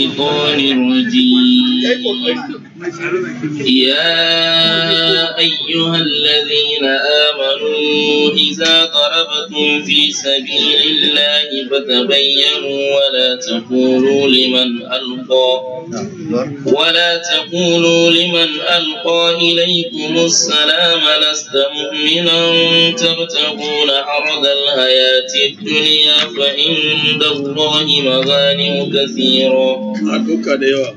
الشيطان الرجيم يا أيها الذين آمنوا إذا ضربتم في سبيل الله فتبينوا ولا تقولوا لمن ألقى ولا تقولوا لمن ألقى إليكم السلام لست مؤمنا تبتغون عرض الحياة الدنيا فعند الله مغانم كثيرة a duka da yawa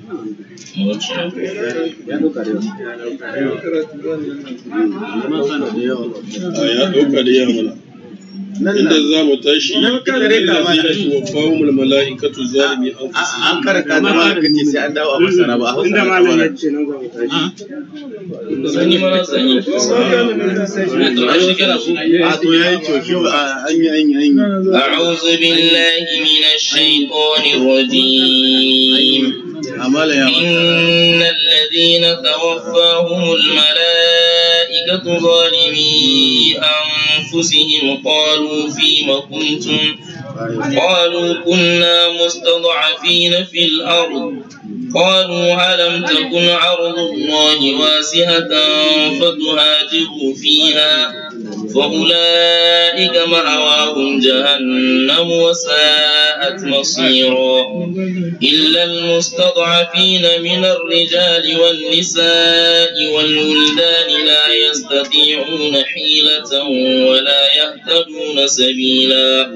a ya duka da yawa mana inda za mu tashi الذين توفاهم الملائكة ظالمي أنفسهم an karanta da ma aka ce sai an dawo a masana ba a hausa inda na malam ya kamar ce nan za mu tashi sani mana sani a shekara su a to ya yi kyau a an yi an yi an yi أعوذ بالله من الشيطان الرجيم amala ya wata إن الذين توفاهم الملائكة ظالمي أنفسهم قالوا فيم كنتم قالوا كنا مستضعفين في الأرض قالوا ألم تكن أرض الله واسعة فتهاجروا فيها فأولئك مأواهم جهنم وساءت مصيرا إلا المستضعفين من الرجال والنساء والولدان لا يستطيعون حيلة ولا يهتدون سبيلا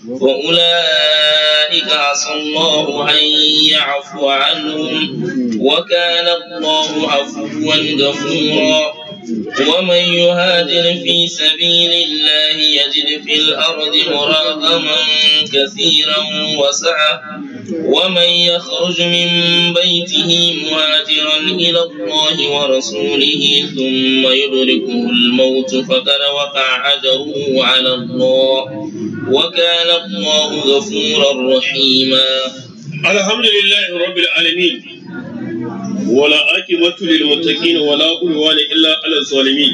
فأولئك عسى الله أن يعفو عنهم وكان الله عفوا غفورا ومن يهاجر في سبيل الله يجد في الأرض مراغما كثيرا وسعة ومن يخرج من بيته مهاجرا إلى الله ورسوله ثم يدركه الموت فقد وقع أجره على الله وكان الله غفورا رحيما الحمد لله رب العالمين ولا عاقبة للمتقين ولا عدوان إلا على الظالمين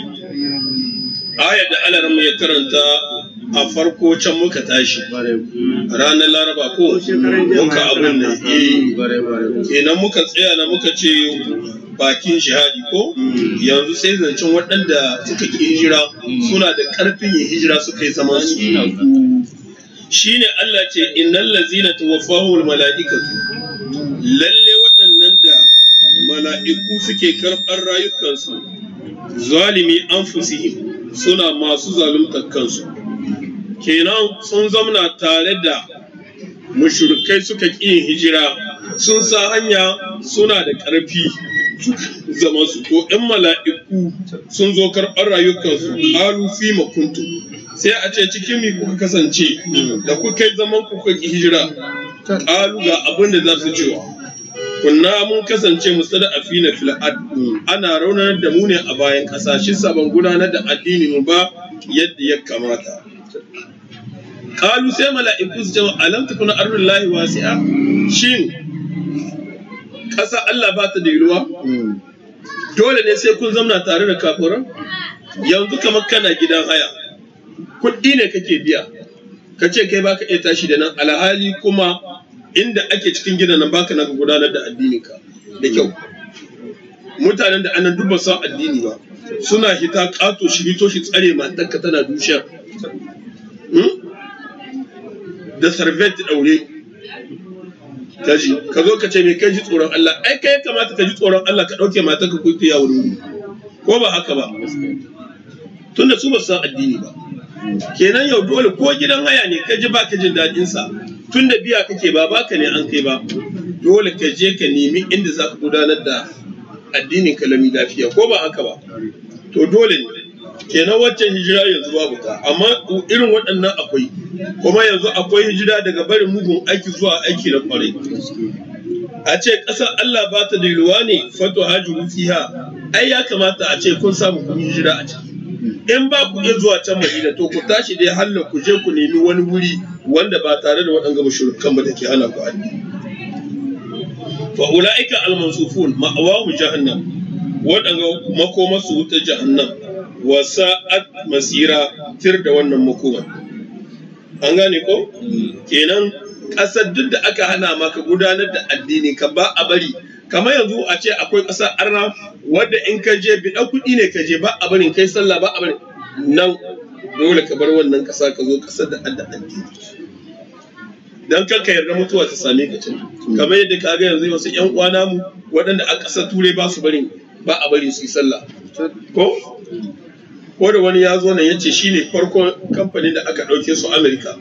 آية da alaran ya karanta a farko can muka tashi ranar laraba ko muka abun da eh kenan muka tsaya na muka ce bakin shahadi ko yanzu sai zancen waɗanda suka ki hijira suna da ƙarfin yin hijira suka yi zaman su shine Allah ce innal ladzina tawaffahumul mala'ikatu lalle waɗannan da mala'iku suke karɓar rayukansu zalimi anfusihim suna masu zaluntar kansu kenan sun zamna tare da mushrikai suka ƙi yin hijira sun sa hanya suna da ƙarfi zama su ko ɗan mala'iku sun zo karɓar rayukansu alu fi makuntu sai a ce cikin mi kuka kasance da kuka yi zaman kuka ƙi hijira ƙalu ga abin da za su cewa kunna mun kasance mustada a fina fil'ad ana raunar da mu ne a bayan ƙasa shi ban gudanar da addini mu ba yadda ya kamata Kalu sai mala'iku su ce alam takuna ardullahi wasi'a shin ƙasa Allah ba ta da yalwa dole ne sai kun zamna tare da kafiran yanzu kamar kana gidan haya kuɗi ne kake biya ka ce kai baka iya tashi da nan alhali kuma inda ake cikin gidan nan baka na gudanar da addininka da kyau mutanen da anan duk ba san addini ba suna hita ƙato shi hito shi tsare matarka tana dushiyar da sarvet daure kaji ka zo ka ce me kai ji tsoron Allah ai kai kamata ka ji tsoron Allah ka dauke matar ka kuyi ya wuri ko ba haka ba tunda su ba su san addini ba kenan yau dole ko gidan haya ne ka ji baka jin daɗin sa tunda biya kake ba baka ne an kai ba dole ka je ka nemi inda za ka gudanar da addinin kalami lafiya ko ba haka ba to dole ne kenan waccan hijira yanzu babu ta amma irin waɗannan akwai kuma yanzu akwai hijira daga barin mugun aiki zuwa aiki na kwarai a ce ƙasar Allah ba ta da ruwa ne fato hajji fiha ai ya kamata a ce kun samu kun hijira a ciki in ba ku iya zuwa can Madina to ku tashi dai halla ku je ku nemi wani wuri wanda ba tare da waɗanga mushrikan ba da ke hana ku addini fa ulaika al-mansufun ma'awahu jahannam waɗanga makomasu wuta jahannam wa sa'at masira tir da wannan makoma an gane ko kenan ƙasar duk da aka hana maka gudanar da addini ka ba a bari kamar yanzu a ce akwai ƙasar arna wadda in ka je biɗa kuɗi ne ka je ba a barin kai sallah ba a barin nan dole ka bar wannan ƙasa ka zo ƙasar da adda addini dan kanka yarda mutuwa ta same ka can kamar yadda ka ga yanzu wasu ƴan uwana mu waɗanda a ƙasar turai ba su barin ba a bari su yi sallah ko ko da wani ya zo nan ya ce shi ne farkon kamfanin da aka ɗauke su Amerika.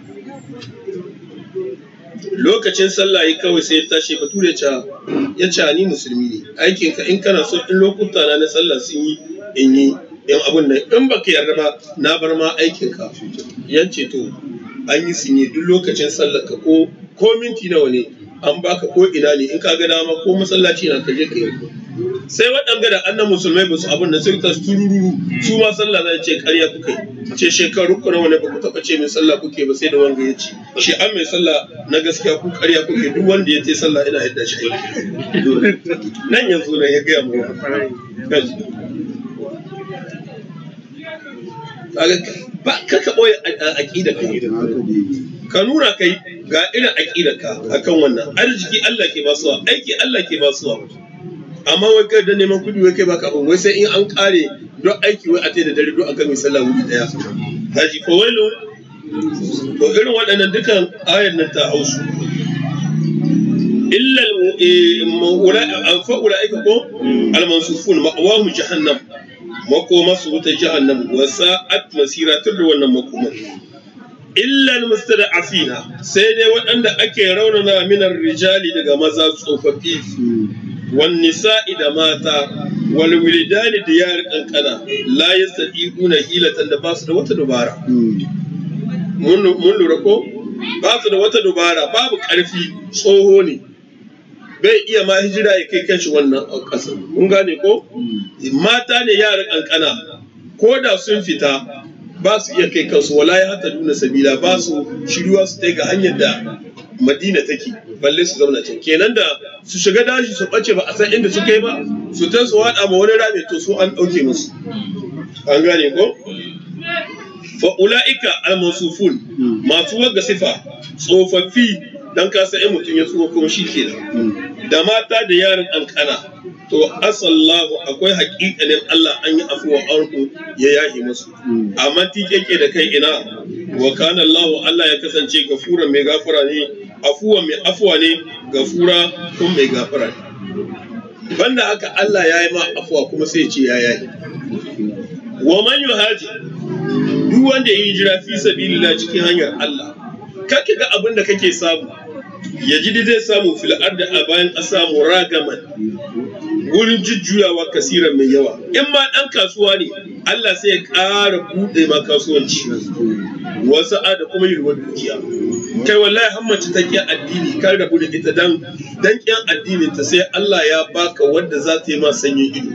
Lokacin sallah yi kawai sai ya tashi bature ya ce ni musulmi ne aikin ka in kana so in lokuta na na sallah sun yi in yi in abun nan in baka yarda ba na bar ma aikin ka ya ce to an yi sinye duk lokacin sallah ka ko ko minti nawa ne an baka ko ina ne in ka ga dama ko masallaci na ka je ka yi sai waɗanda da annan musulmai ba su abin da sun tas turururu su ma sallah zai ce ƙarya kuka yi ce shekaru ku nawa ne ba ku taɓa ce mai sallah kuke ba sai da wanga ya ce shi an mai sallah na gaskiya ku ƙarya kuke duk wanda ya ce sallah ina yadda shi aiki nan yanzu nan ya gaya mu ba ka ka ɓoye aƙida ka ka nuna kai ga irin aƙida ka akan wannan arziki Allah ke basuwa aiki Allah ke basuwa amma wai kai da neman kuɗi wai kai baka abin wai sai in an kare don aiki wai a da dare don aka mai sallah wuri daya haji ko wailu to irin waɗannan dukan ayar nan ta hausu illa fa ulaika ko almansufun ma'awahu jahannam makoma su wuta jahannam wa sa'at masira tur da wannan makoma illa almustada'afina sai dai waɗanda ake raunana minar rijali daga maza tsofaffi والنساء da mata walwilidani da yar kankana la yastati'una hilatan da basu da wata dubara mun lura ko ba su da wata dubara babu karfi tsoho ne bai iya ma hijira ya kai kanshi wannan ƙasa kun gane ko mata ne yara kankana ko da sun fita ba su iya kai kansu wala ya hata nuna sabila ba su shiruwa su ga hanyar da madina take balle su zauna can kenan da su shiga dashi su ɓace ba a san inda suka yi ba su ta su waɗa ma wani rami to su an ɗauke musu an gane ko fa ula'ika al-mawsufun masu wagga sifa tsofaffi dan ka san mutum ya tsufa kuma shi kenan da mata da yaran kankana to asallahu akwai haƙiƙanin Allah an yi afuwa arku ya yahi musu amma tikeke da kai ina wa kana Allah Allah ya kasance gafura mai gafara ne afuwa mai afuwa ne gafura kuma mai gafara ne banda haka Allah ya yi ma afuwa kuma sai ya ce ya yayi wa man yuhaji duk wanda ya yi hijira fi sabilillah cikin hanyar Allah kake ga abin da kake samu ya ji zai samu fil arda a bayan ƙasa muragaman wurin jujjuyawa kasiran mai yawa in ma ɗan kasuwa ne Allah sai ya ƙara buɗe ma kasuwanci wasu da kuma yalwar dukiya kai wallahi hammace ta ƙi addini kan rabu da ita dan dan ƙin addinin ta sai Allah ya baka wanda za ta yi ma sanyin ido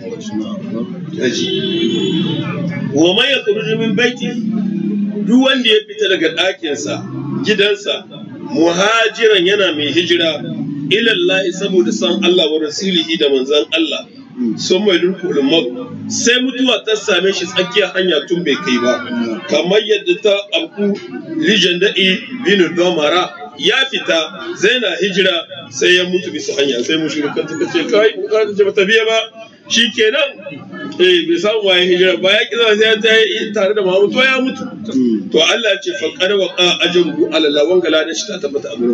wa man yakhruju min baiti duk wanda ya fita daga ɗakinsa gidansa muhajiran yana mai hijira ilallahi saboda san Allah wa rasulihi da manzan Allah sun mai dulkul sai mutuwa ta same shi tsakiyar hanya tun bai kai ba kamar yadda ta abu lijan da'i bin domara ya fita zai na hijira sai ya mutu bisa hanya sai mushrikan suka ce kai bukatar ce bata biya ba shi kenan eh bai samu waye hijira ba ya kisa sai ta yi tare da Muhammad to ya mutu to Allah ce fa qad wa qa ajruhu ala Allah wanga ladan shi ta tabbata a gurin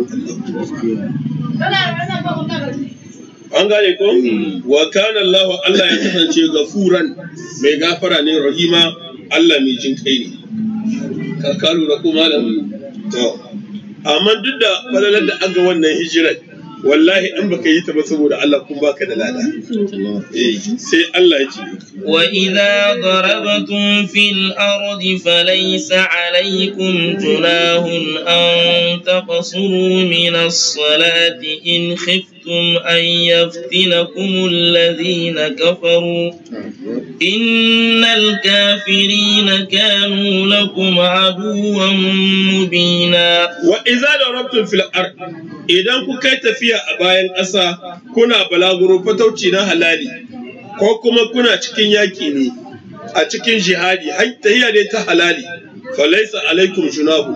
Allah an gane ko wa kana Allah Allah ya kasance gafuran mai gafara ne rahima Allah mai jin kai ne ka ka lura ko malam to amma duk da falalar da aga wannan hijirar wallahi in baka yi ta ba saboda Allah kun baka da lada eh sai Allah ya ce wa idza darabtum fil ardi falaysa alaykum junahun an taqsuru min as-salati in khiftum an yaftinakum alladhina kafaru innal kafirina kanu lakum aduwwan mubina wa idza darabtum fil ardi idan ku kai tafiya a bayan ƙasa kuna balaguro fatauci na halali ko kuma kuna cikin yaƙi ne a cikin jihadi tahiya ne ta halali falaisa alaikum junahu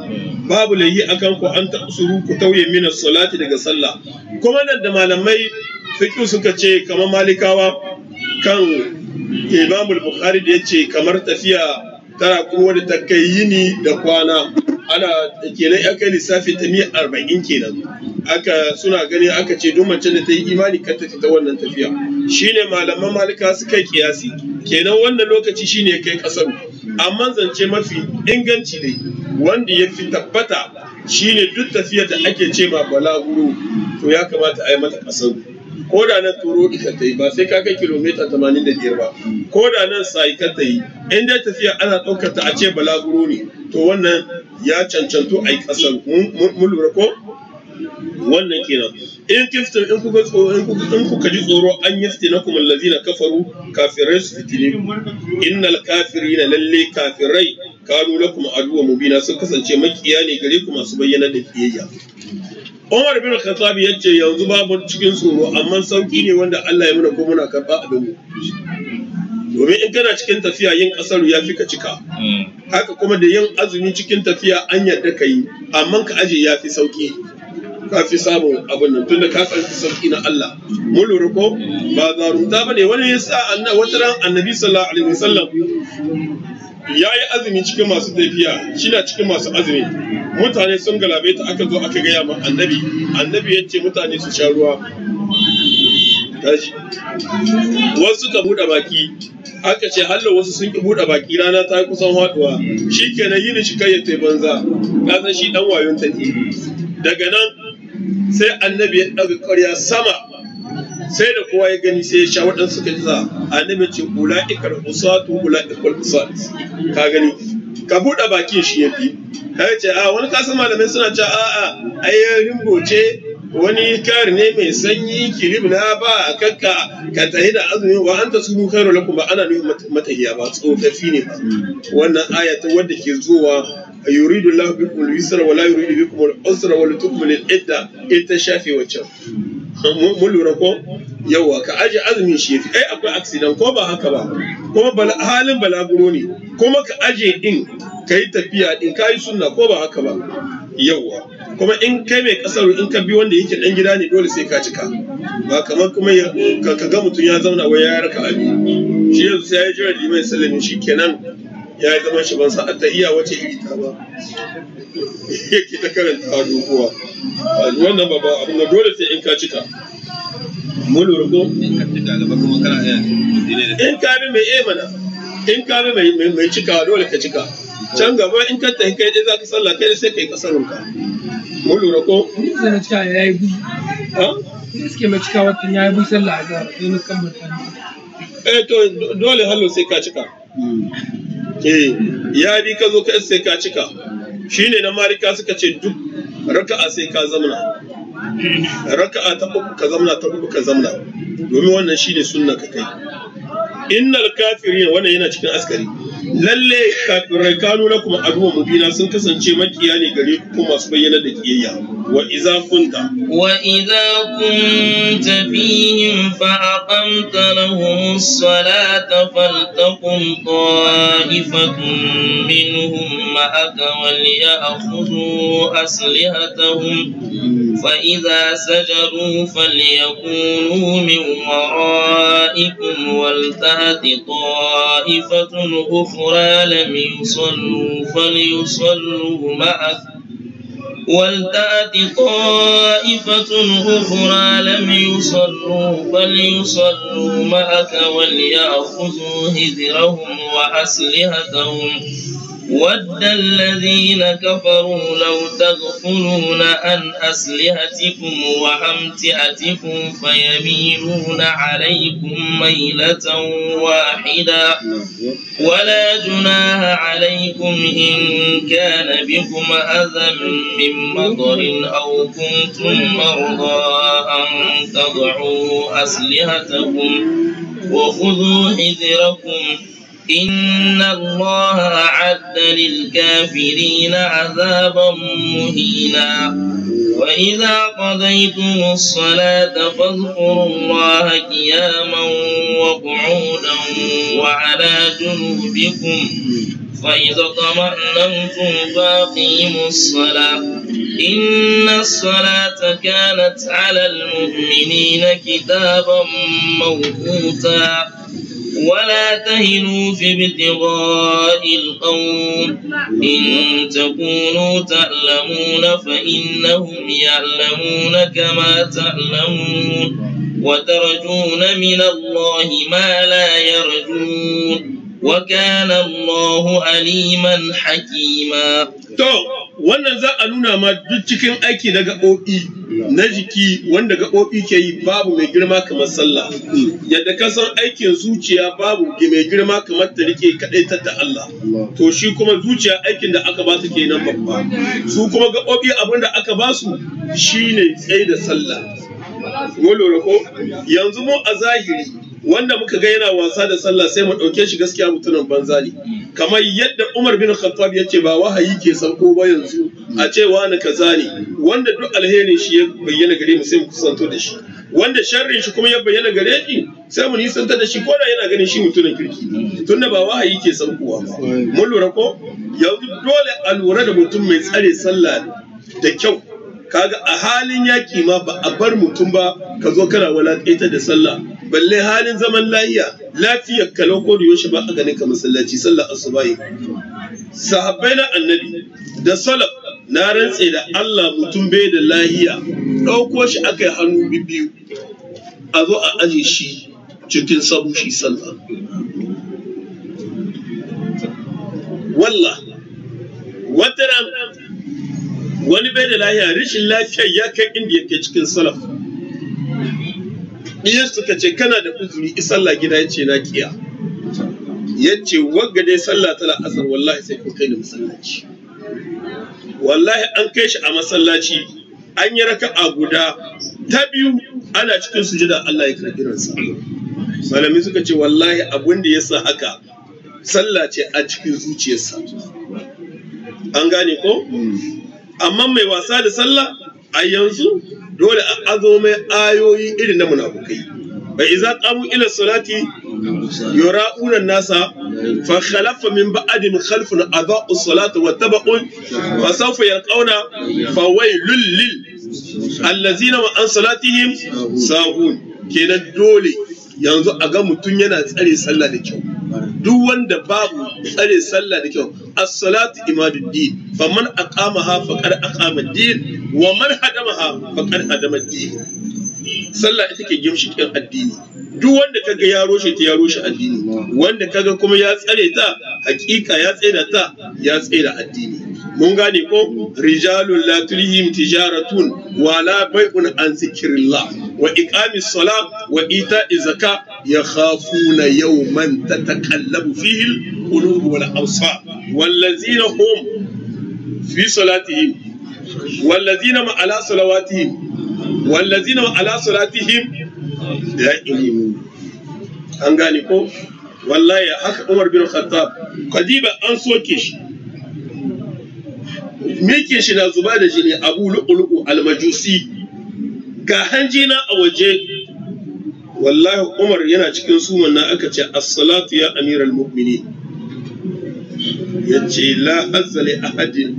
babu layi akan ku an taɓa ku tauye mina salati daga sallah kuma nan da malamai fiƙi suka ce kamar malikawa kan imamul bukhari da ya ce kamar tafiya tana kuma da ta kai yini da kwana ana kenan ya kai lissafi ta miyar arba'in kenan aka suna gani aka ce duk mace da ta yi imani kan ta fita wannan tafiya shine malaman malika suka yi kiyasi kenan wannan lokaci shine ya kai kasar amma zance mafi inganci ne wanda ya fi tabbata shine duk tafiyar da ake ce ma balaguro to ya kamata a yi mata kasar ko da nan turo ita ta yi ba sai ka kai kilomita 85 ba ko da nan sai ka ta yi in dai tafiya ana ɗaukar ta a ce balaguro ne to wannan ya cancanto a yi ƙasar mun lura ko wannan kenan in kiftin in kuka tsoro in kuka in kuka ji tsoro an yafti na kuma allazina kafaru kafirai su fitine innal kafirina lalle kafirai kanu lakum aduwa mubina sun kasance makiya ne gare ku masu bayyana da kiyayya Umar bin Khattab ya ce yanzu babu cikin tsoro amma sauki ne wanda Allah ya muna ko muna karɓa abin mu. Domin in kana cikin tafiya yin ƙasar ya fi ka cika. Haka kuma da yin azumi cikin tafiya an yarda ka yi amma ka aje ya fi sauki. Ka fi samun abin nan tunda ka san sauki na Allah. Mun lura ko ba zarunta ba ne wani ya sa wata ran annabi sallallahu alaihi wasallam ya yi azumi cikin masu tafiya shi na cikin masu azumi mutane sun galabe ta aka zo aka gaya ma annabi annabi ya ce mutane su sha ruwa tashi wasu ka buɗe baki aka ce hallo wasu sun ki buɗe baki rana ta kusan haɗuwa shi kenan yini shi kai ya tai banza ka san shi dan wayon ta ne daga nan sai annabi ya ɗaga ƙarya sama sai da kowa ya gani sai ya sha waɗansu suka ji annabi ce ula ikar usatu ula ikar usat ka gani ka buɗe bakin shi ya fi ya ce a wani kasan malamai suna ce a a ai rimbo ce wani kari ne mai sanyi kirib na ba a kakka ka tahi da azumi wa anta su mu khairu lakum ba ana nufin matahiya ba tsofaffi ne ba wannan aya ta wadda ke zuwa yuridu Allah bikum al-yusra wa la yuridu bikum al-usra wa litukmilu al-idda ita shafe waccan mun lura ko yawa ka aje azumin shi yafi ai akwai accident ko ba haka ba kuma halin balaguro ne kuma ka aje din ka yi tafiya din ka yi sunna ko ba haka ba yawa kuma in kai mai kasar in ka bi wanda yake dan gida ne dole sai ka cika ba kamar kuma ka ga mutum ya zauna wai ya raka abi shi yanzu sai ya jira limai sallami shi kenan ya yi zaman shi ban sa ta iya wace iri ta ba yake ta karanta doguwa wannan ba ba abu dole sai in ka cika mun lura ko in ka bi mai eh mana in ka bi mai mai cika dole ka cika can gaba in ka tafi kai dai za ka sallah kai sai kai kasarun ka mun lura ko sai na cika ya yi bui ha suke mai cika watan ya yi bui sallah a zara sai na kan mutane eh to dole hallo sai ka cika eh ya bi ka zo ka sai ka cika shine na marika suka ce duk raka'a sai ka zamna raka'a ta uku ka zamna ta uku ka zamna domin wannan shine sunna ka kai innal kafirin wannan yana cikin askari lalle kafirai kanu lakum aduwa mubina sun kasance makiya ne gare ku kuma masu bayyana da kiyayya wa idza kunta وإذا كنت فيهم فأقمت لهم الصلاة فلتقم طائفة منهم معك وليأخذوا أسلحتهم فإذا سجدوا فليكونوا من ورائكم ولتأت طائفة أخرى لم يصلوا فليصلوا معك ولتأت طائفة أخرى لم يصلوا فليصلوا معك وليأخذوا هذرهم وأسلحتهم ود الذين كفروا لو تغفلون عن أسلحتكم وأمتعتكم فيميلون عليكم ميلة واحدة ولا جناح عليكم إن كان بكم أذى من مطر أو كنتم مرضى أن تضعوا أسلحتكم وخذوا حذركم إن الله أعد للكافرين عذابا مهينا وإذا قضيتم الصلاة فاذكروا الله قياما وقعودا وعلى جنوبكم فإذا طمأننتم فأقيموا الصلاة إن الصلاة كانت على المؤمنين كتابا موقوتا ولا تهنوا في ابتغاء القوم إن تكونوا تعلمون فإنهم يعلمون كما تعلمون وترجون من الله ما لا يرجون وكان الله عليما حكيما To, wannan za a nuna ma duk cikin aiki na gaɓoɓi na jiki wanda gaɓoɓi ke yi babu mai girma kamar sallah. Yadda ka san aikin zuciya babu mai girma kamar ta rike kaɗai ta da Allah. To shi kuma zuciya aikin da aka ba su kenan babba. Su kuma gaɓoɓi abin da aka ba su shine tsaye da sallah. Mun lura ko? Yanzu mu a zahiri wanda muka ga yana wasa da sallah sai mu ɗauke shi gaskiya mutumin banza ne. kamar yadda Umar bin Khattab ya ce ba wahayi ke sauko ba yanzu a ce wani kaza ne wanda duk alherin shi ya bayyana gare mu sai mu kusanto da shi wanda sharrin shi kuma ya bayyana gare shi sai mu nisanta da shi ko da yana ganin shi mutumin kirki tunda ba wahayi ke saukowa ba mun lura ko yanzu dole a lura da mutum mai tsare sallah da kyau kaga a halin yaki ma ba a bar mutum ba ka zo kana walaƙaita da sallah balle halin zaman lafiya lafiyar kalau ko da yaushe ba a ganin ka masallaci sallah asubahi sahabbai na annabi da salaf na rantse da Allah mutum bai da lahiya ɗauko shi aka yi hannu biyu a zo a aje shi cikin sabu shi sallah wallah wata ran wani bai da lahiya rashin lafiyar ya kai inda yake cikin salaf iya suka ce kana da uzuri sallah gida ya ce na kiya ya ce wagga dai sallah tana asar wallahi sai kun kai ni masallaci wallahi an kai shi a masallaci an yi raka'a guda ta biyu ana cikin sujada Allah ya karɓi ransa malami suka ce wallahi abin da ya sa haka sallah ce a cikin zuciyarsa an gane ko amma mai wasa da sallah a yanzu dole a azo mai ayoyi irin na munafukai bai iza qamu ila salati yura'una nasa fa khalafa min ba'din khalfun adha'u salata wa tabaqun fa sawfa yalqawna fa waylul lil allazina wa an salatihim sahun kenan dole yanzu a ga mutum yana tsare sallah da kyau duk wanda babu tsare sallah da kyau as-salatu imaduddin faman aqamaha faqad aqama ad-din wa man hadamaha faqad hadama ad-din sallah ita ke gimshikin addini duk wanda kaga ya roshe ta ya roshe addini wanda kaga kuma ya tsare ta hakika ya tsare ta ya tsare addini mun gane ko rijalun la tulhim tijaratun wala bai'un an zikrillah wa iqamis sala wa ita'i zaka yakhafuna yawman tatakallabu fihi al-qulub wal absar wallazina hum fi salatihim wallazina ma ala salawatihim wallazina ma ala salatihim da'imun an gane ko wallahi haka Umar bin Khattab kadiba an soke shi mike shi na zuba da jini abu lu'ulu'u almajusi ga hanjina a waje wallahi umar yana cikin suman na aka ce as-salatu ya amiral mu'mini ya ce la azzali ahadin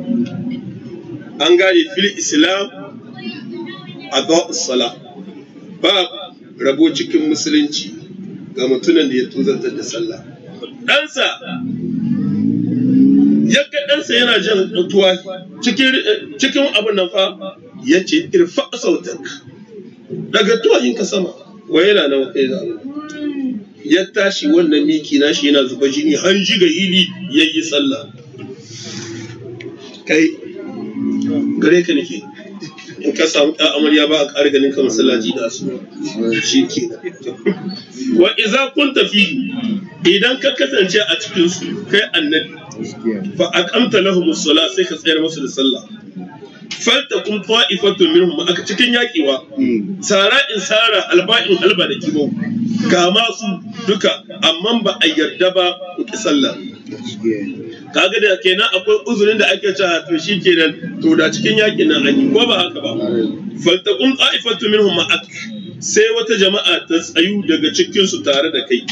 an gane fil islam a sala ba rabo cikin musulunci ga mutumin da ya tuzantar da sallah ɗansa ya ga ɗansa yana jan mutuwa cikin abin nan fa ya ce irfa sautak daga tuwayin ka sama wa yana nan kai za ya tashi wannan miki nashi yana zuba jini har ga hili ya yi sallah kai gare ka nake in ka samu ɗan amarya ba a ƙara ganin ka masallaci da su shi ke wa iza kun tafi idan ka kasance a cikin su kai annabi fa aqamta lahum as-salat sai ka tsayar musu da sallah faltakum ta'ifatun minhum aka cikin yakiwa sara in sara alba'in alba da kibo ga masu duka amma ba a yarda ba ku ki sallah kaga da kenan akwai uzurin da ake cewa to shi kenan to da cikin yakin nan an yi ko ba haka ba faltakum ta'ifatun minhum ma'ak sai wata jama'a ta tsayu daga cikin su tare da kai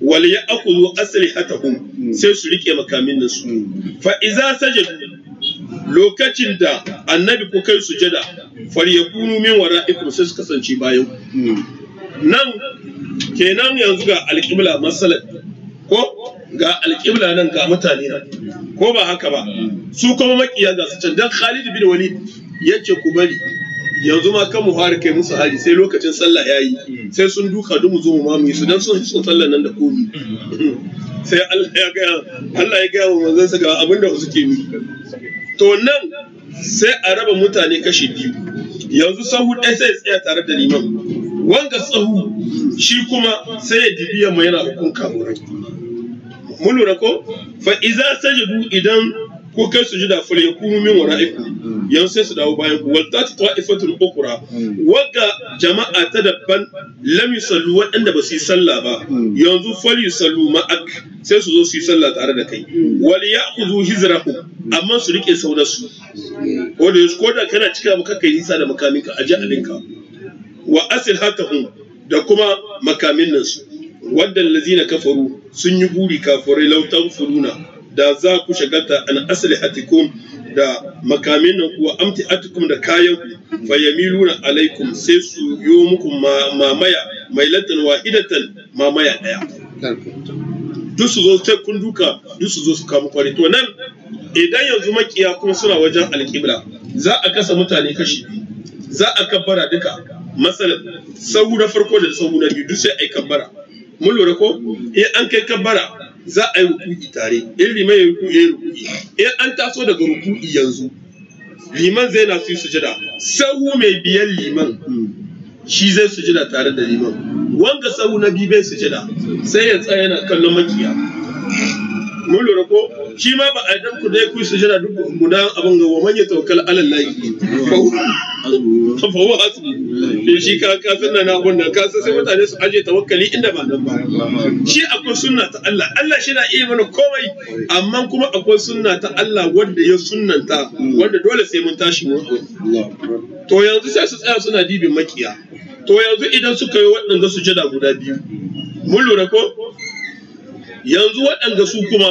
wal ya'khudhu aslihatahum sai su rike makamin nan su fa iza sajadu lokacin da annabi ko kai sujada falyakunu min wara'ikum sai su kasance bayan ku nan kenan yanzu ga alƙibla masalan ko ga alƙibla nan ga mutane nan ko ba haka ba su kuma makiya ga su can dan Khalid bin Walid yace ku bari yanzu ma kan mu fara kai musu hari sai lokacin sallah yayi sai sun duka dumu zo mu ma mu yi su dan sun sun sallah nan da komi sai Allah ya ga Allah ya ga wa manzon sa ga abin da suke yi to nan sai a raba mutane kashi biyu yanzu sahu ɗaya sai ya tsaya tare da liman wanga sahu shi kuma sai ya dibiya mai yana hukun kamurai mun lura ko fa iza sajadu idan ko kai su jida fal yakunu min wara'ikum yan sai su dawo bayan ku wal tati ta'ifatul ukhra wagga jama'a ta dabban lam yusallu waɗanda ba su yi sallah ba yanzu fal yusallu ma'ak sai su zo su yi sallah tare da kai wal ya'khudhu hizrahu amma su rike saunar su ko da ko da kana cika maka kai nisa da makaminka a alinka wa asil hatahum da kuma makamin nan su wadda lazina kafaru sun yi buri kafirai lautan furuna da za ku shagalta an asali hatikum da makamin nan kuwa amti atikum da kayan ku fa yamiluna alaikum sai su yo muku mamaya mai latan wahidatan mamaya daya duk su zo sai kun duka duk su zo su kama kwari to nan idan yanzu makiya kuma suna wajen alƙibla za a kasa mutane kashi biyu za a kabbara duka masalan sahu na farko da sahu na biyu duk sai a yi kabbara mun lura ko in an kai kabbara za a yi ruku'i tare in liman ya ruku'i ya ruku'i in an taso daga ruku'i yanzu liman zai na su yi sujada sahu mai biyan liman shi zai sujada tare da liman wanga sahu na biyu bai sujada sai ya tsaya yana kallon makiya mun lura ko shi ma ba a dan ku dai ku sujada duk guda abin ga wa man ya tawakkal ala Allah fa huwa hasbu to shi ka ka sunna na abun nan ka san sai mutane su aje tawakkali inda ba nan ba shi akwai sunna ta Allah Allah shi na iya mana komai amma kuma akwai sunna ta Allah wanda ya sunnanta wanda dole sai mun tashi mu to yanzu sai su tsaya suna dibin makiya to yanzu idan suka yi waɗanda sujada guda biyu mun lura ko yanzu waɗanda su kuma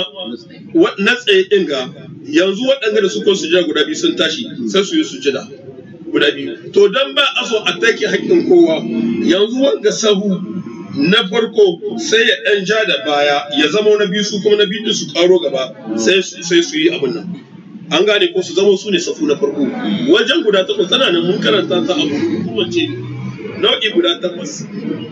na tsaye ɗin ga yanzu waɗanda da suka sujada guda biyu sun tashi sai su yi sujada guda biyu to dan ba a so a take haƙƙin kowa yanzu wanga sahu na farko sai ya ɗan ja da baya ya zama na biyu su kuma na biyu su ƙaro gaba sai su yi abin nan an gane ko su zama su ne safu na farko wajen guda takwas tana nan mun karanta ta abu kuma ce nau'i guda takwas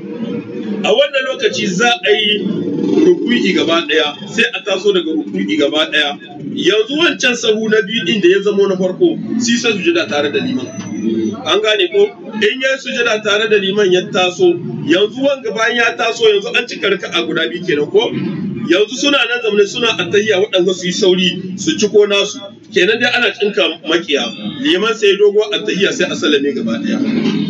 a wannan lokaci za a yi ruku'i gaba ɗaya sai a taso daga ruku'i gaba ɗaya yanzu wancan sahu na biyu ɗin da ya zamo na farko si sai sujada tare da liman an gane ko in ya sujada tare da liman ya taso yanzu wanga bayan ya taso yanzu an cika raka a guda biyu kenan ko yanzu suna nan zamane suna attayya waɗanda su yi sauri su ci ko nasu kenan dai ana cinka makiya liman sai dogo attayya sai a salame gaba ɗaya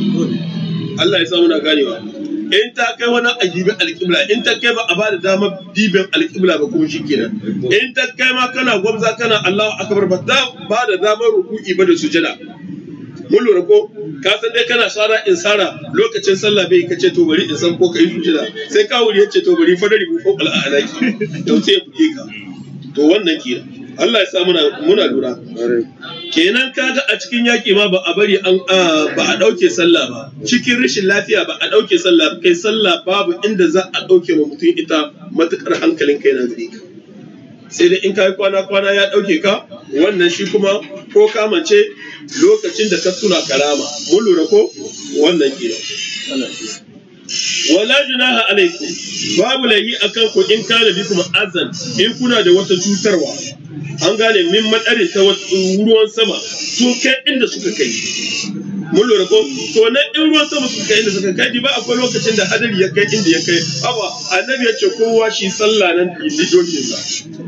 Allah ya sa muna ganewa in ta kai wani a dibin alƙibla in ta kai ba a ba da dama dibin alƙibla ba kuma shikenan in ta kai ma kana gwamza kana Allahu akbar ba ta ba da damar ruku'i ba da sujada mun lura ko ka san dai kana sara in sara lokacin sallah bai kace to bari in san ko kai sujada sai ka wuri yace to bari fadari bu ko al'alaki to sai ya buge ka to wannan kenan Allah ya sa muna muna lura kenan kaga a cikin yaƙi ma ba a bari an ba a ɗauke sallah ba cikin rashin lafiya ba a ɗauke sallah kai sallah babu inda za a ɗauke ma mutum ita matuƙar hankalin kai na gare ka sai dai in kai kwana kwana ya ɗauke ka wannan shi kuma ko kamance lokacin da ka tuna karama mun lura ko wannan kenan wala junaha alaikum babu laihi akan ku in kana bikum azan in kuna da wata cutarwa an gane min madarin ta ruwan sama sun kai inda suka kai mun lura ko to na in ruwan sama suka kai inda suka kai ba akwai lokacin da hadari ya kai inda ya kai haba annabi ya ce kowa shi sallah nan ni dokin sa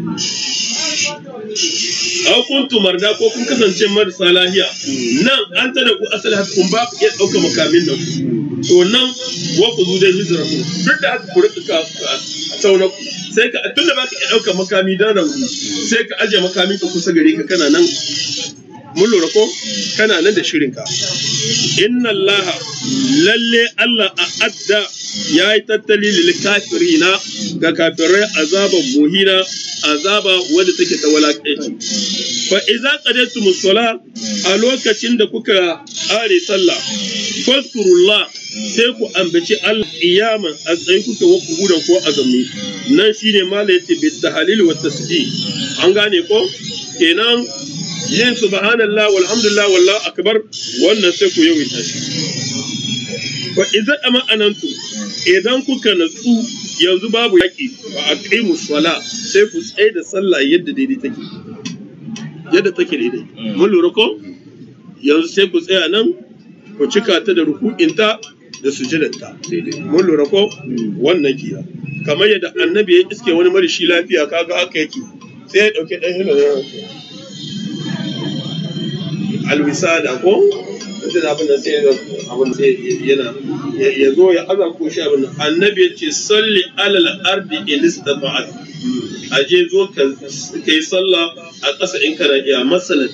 aw kuntu marda ko kun kasance marasa lahiya nan an tada ku asali haka kun ba ku iya ɗauka makamin nan to nan wa ku zu dai hijira ku duk da haka ku rika ka tauna ku sai ka tun da baka iya ɗauka makami dan rauni sai ka aje makamin ka kusa gare ka kana nan mun lura ko kana nan da shirin ka inna Allah lalle Allah a adda ya yi tattali lil kafirina ga kafirai azaban muhina azaba wadda take ta walakanci fa idza qadaytum sala a lokacin da kuka are sallah fadkurullah sai ku ambaci Allah iyaman a tsaye kuke wa kubudan ko azumi nan shine mala yace bi tahlil wa tasbih an gane ko kenan yin subhanallah walhamdulillah wallahu akbar wannan sai ku yawaita shi fa idza ama anantu idan kuka natsu yanzu babu yaki fa aqimu sala sai ku tsaye da sallah yadda daidai take yadda take daidai mun lura ko yanzu sai ku tsaya nan ku cika ta da ruku'inta da sujudanta mun lura ko wannan kiya kamar yadda annabi ya iske wani marishi lafiya kaga haka yake sai ya dauke dan hila alwisada ko mutum abin da sai abin sai yana ya zo ya aza ko shi abin annabi ya ce salli alal ardi in istata'at aje zo ka kai sallah a ƙasa in kana iya masalan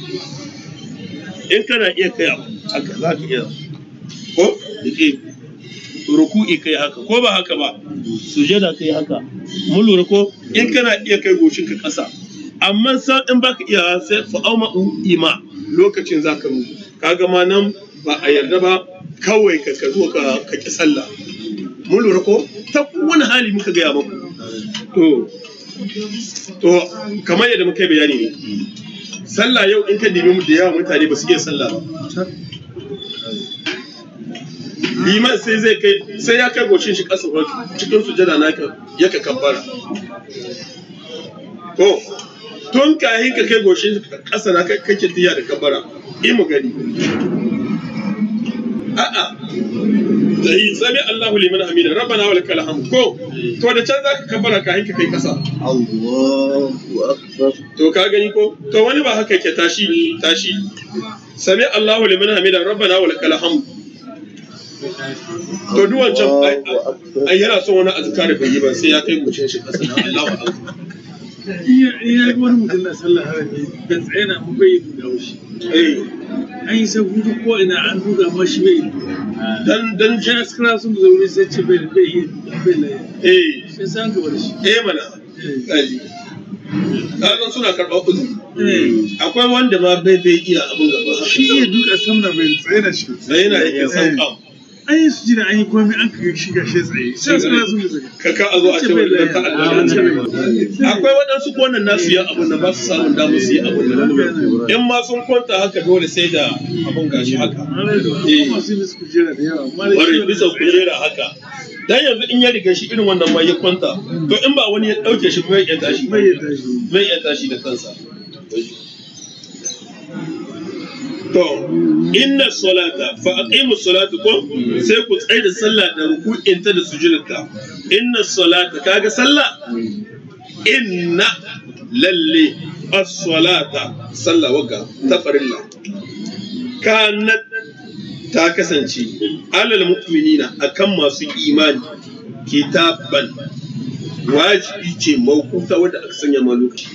in kana iya kai haka za ka iya ko dake ruku'i kai haka ko ba haka ba sujada kai haka mun lura ko in kana iya kai goshin ka ƙasa amma san in baka iya sai fa'auma ima lokacin zaka mu kaga ma nan ba a yarda ba kawai ka ka zo ka ka ki sallah mun lura ko ta wani hali muka gaya muku to to kamar yadda muka yi bayani ne sallah yau in ka dibi mu da yawa mutane ba su iya sallah ba liman sai zai kai sai ya kai goshin shi ƙasa cikin sujada naka ya ka kabbara to tun kahin ka kai goshin ƙasa na kake tiya da kabbara yi mu gani a'a da yi sami Allahu liman hamida rabbana wa lakal hamd ko to da can zaka kabbara kahin ka kai ƙasa Allahu akbar to ka gani ko to wani ba haka yake tashi tashi sami Allahu liman hamida rabbana wa lakal hamd to duk wancan ai- ai yana son wani azkar bai yi ba sai ya kai goshin shi ƙasa na Allahu akbar iya iya wani mutum na sallah harami da tsaye na mu bai da shi eh an yi sabu duk ko ina an duka ma shi bai dan dan shi askara sun zo wuri sai ce bai bai yi bai la eh sai san ka bar shi eh mana kaji kaga suna karɓar uzuri eh akwai wanda ma bai bai iya abin gaba shi iya duka samna bai tsaye da shi sai yana yake sauka an yi su jira an yi komai an ka shi gashi tsaye sai askara sun zo ka ka a zo a ce wani dan ta'adda akwai waɗansu ko wannan nasu ya abun da ba su samun damar su yi abun nan in ma sun kwanta haka dole sai da abun gashi haka masu yi su kujera da yawa amma da wani shi bisa kujera haka dan yanzu in ya riga shi irin wannan ma ya kwanta to in ba wani ya ɗauke shi bai iya tashi bai yadda shi bai iya tashi da kansa to inna salata fa aqimu salata ko sai ku tsaya da sallah da ruku'inta da sujudinta inna salata kaga sallah inna lalle as-salata sallah wagga ta farilla kanat ta kasance alal mu'minina akan masu imani kitaban wajibi ce mawkuta wadda aka sanya ma lokaci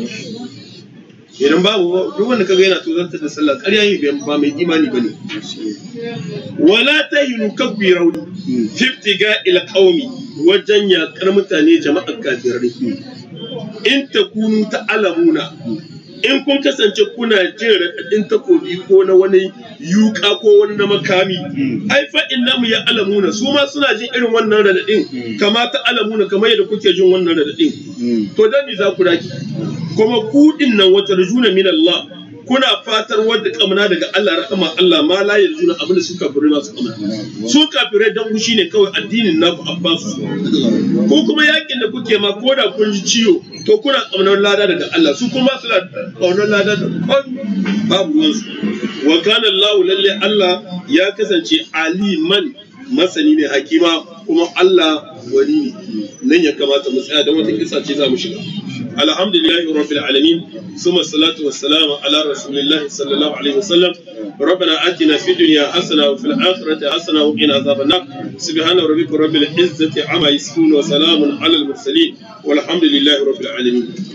idan babu duk wanda kaga yana tozartar da sallah ƙarya yi ba mai imani bane wala tahinu kabbi rauni fiftiga ila qaumi wajen yakar mutane jama'ar kafirai in takunu ta'lamuna in kun kasance kuna jin raɗaɗin takobi ko na wani yuka ko wani na makami ai fa innahum ya alamuna su ma suna jin irin wannan raɗaɗin kama ta alamuna kamar yadda kuke jin wannan raɗaɗin to dan me za ku raki kuma ku din nan wata rujuna min Allah kuna fatar wadda kamana daga Allah rahama Allah ma la yarjuna abin da su kafirai masu kamana su kafirai dan gushi ne kawai addinin naku abbasu ko kuma yakin da kuke ma ko da kun ji ciwo to kuna kaunar lada daga Allah su kuma suna kaunar lada da kon babu ruwansu wa kana Allah lalle Allah ya kasance aliman masani ne hakima kuma Allah wani ne nan ya kamata mu tsaya don wata kisa ce za mu shiga alhamdulillahi rabbil alamin ثم الصلاة والسلام على رسول الله صلى الله عليه وسلم ربنا آتنا في الدنيا حسنة وفي الآخرة حسنة وقنا عذاب النار سبحان ربك رب العزة عما يصفون وسلام على المرسلين والحمد لله رب العالمين